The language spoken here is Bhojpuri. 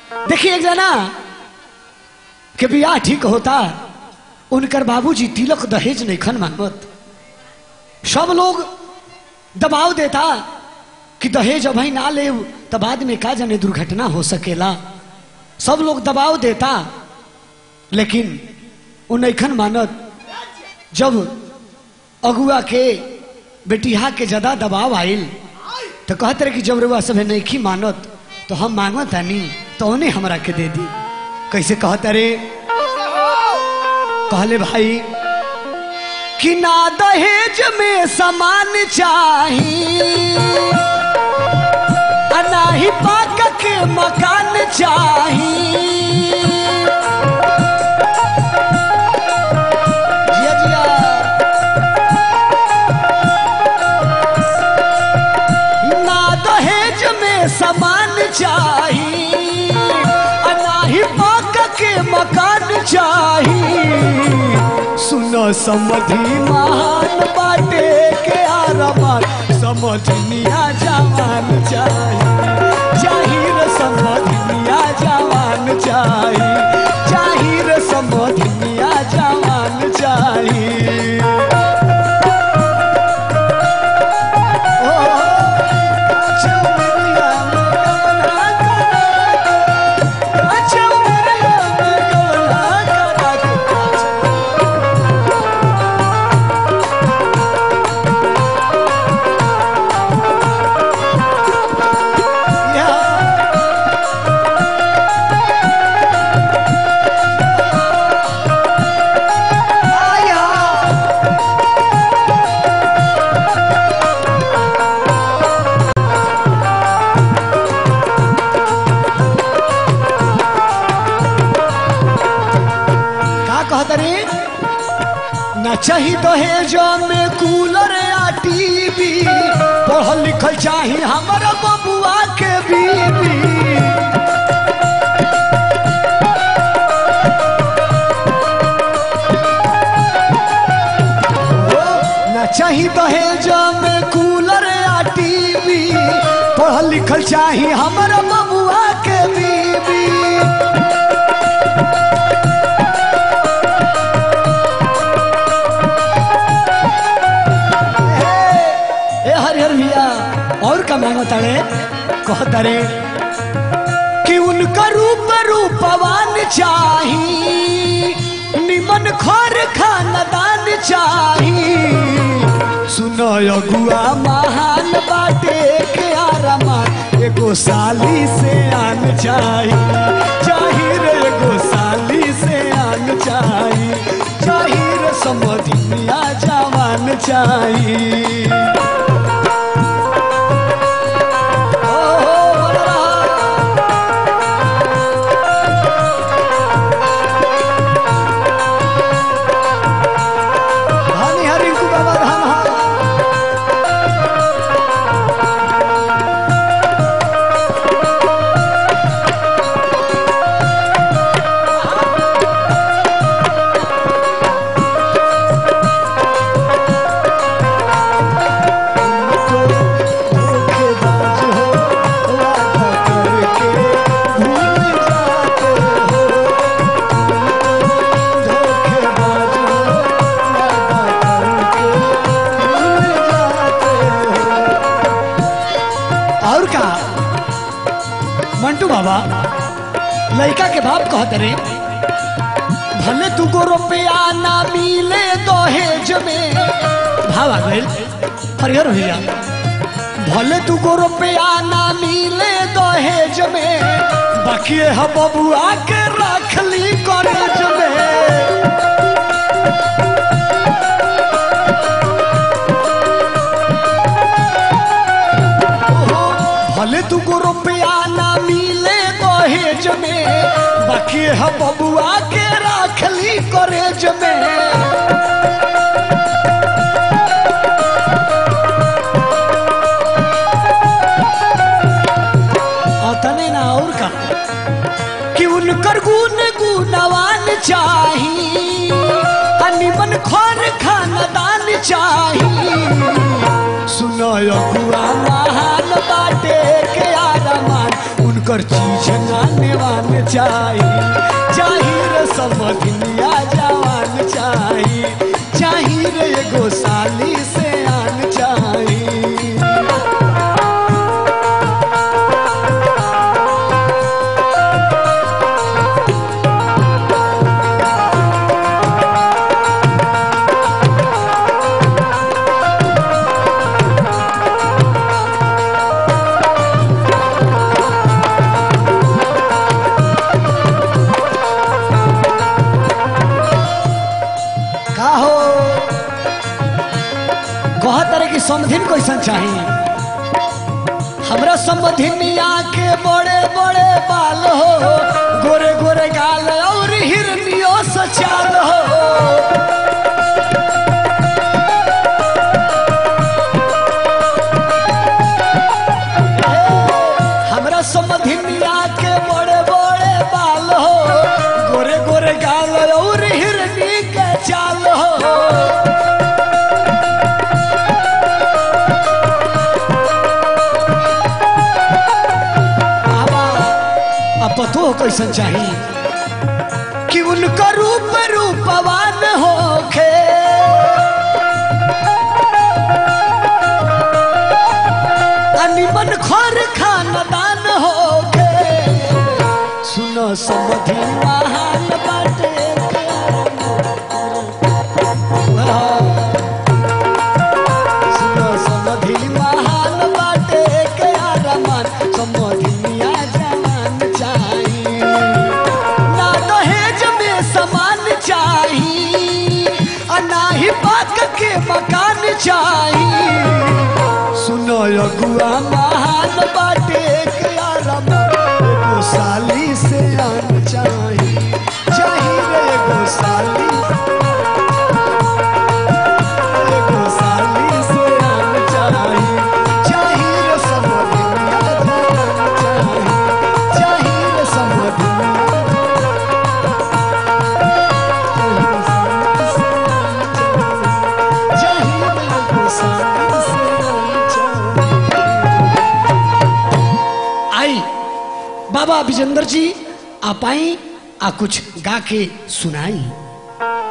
देखिए एक जना के बियाह ठीक होता उनकर बाबूजी तिलक दहेज नहीं खन मांगत सब लोग दबाव देता कि दहेज अभी ना ले तो बाद में का जाने दुर्घटना हो सकेला सब लोग दबाव देता लेकिन उ नैखन मानत जब अगुआ के बेटिया के ज्यादा दबाव आयल तो कहते रहे कि जब रुआ सब नैखी मानत तो हम मांगत आनी तो उन्हें हमरा के दे दी कैसे कहते रे कहले भाई कि ना दहेज में सामान चाही आ ना ही पाक के मकान चाही जिया जिया ना दहेज में सामान चाही आ ना ही पाक के मकान चाही सुनो समधि महान बाटे के आरमान समझनिया जवान चाही जाहिर समझनिया जवान चाही जाहिर समझनिया जवान चाही ओ, चौमिया में गवना करा, चौमिया में गवना करा। का कहत रे न चाही दहेज में कूलर या टीवी पढ़ल लिखल चाही हमर बबुआ के बीबी ओ, न चाही दहेज में कूलर या टीवी पढ़ल लिखल चाही हमर बबुआ के बीबी ए हरिहर भैया और का मांगो तारे कह तारे कि उनका रूप रूपवान चाही निमन खर खानदान चाही सुनो अगुआ महान बाटे के आरामान एगो साली से आन चाही जाहिर एगो साली से आन चाही जाहिर समधिया जवान चाही ओ, बोल रहा। धनी हरि को बाबा धाम हा। धोखेबाज हो, वादा करके भूल जाते हो। धोखेबाज हो, वादा करके भूल जाते हो। और का मंटू बाबा लड़का के बाप कहते रे भले तुको रुपया ना मिले दहेज में भाव आ गइल हरिहर भैया भले तुको रुपया ना मिले दहेज में बाकी है बबुआ के रखली कॉलेज में ओहो, भले तुको रुपया ना मिले दहेज में बाकी है बबुआ के रखली कॉलेज में अतने ना और का कि उनकर गुण गुणवान चाही आ निमन खर खानदान चाही सुनो अगुआ महान बाटे के आदमान उनकर चीज नाने वान चाही चाही रे समधिनिया जवान चाही चाही रे एगो साली से आन चाही का हो कह तरह की समधिन कैसन चाहिए हमरा समधिनिया के बड़े बड़े बाल हो गोरे गोरे गाल और हिरनियो सचाल हो हमरा समधिनिया के बड़े बड़े बाल हो गोरे गोरे गाल और हिरनी के चाल हो बाबा अब पतो हो कैसन चाहिए कि उनका रूप रूपवान होखे अनिमन खोर खानदान होखे सुनो समधि महान बाटे सुनो समधि महान बाटे के आरमान समधिनिया जवान चाही ना दहेज में समान चाही आ ना ही पाक के मकान चाही सुनो अगुआ महान बाटे के आरमान एगो साली से आन चाही चाही रे एगो साली एगो साली से आन चाही चाही रे समधिनिया जवान चाही चाही रे समधिनिया आई बाबा विजेंद्र जी आप आई आ कुछ गा के सुनाई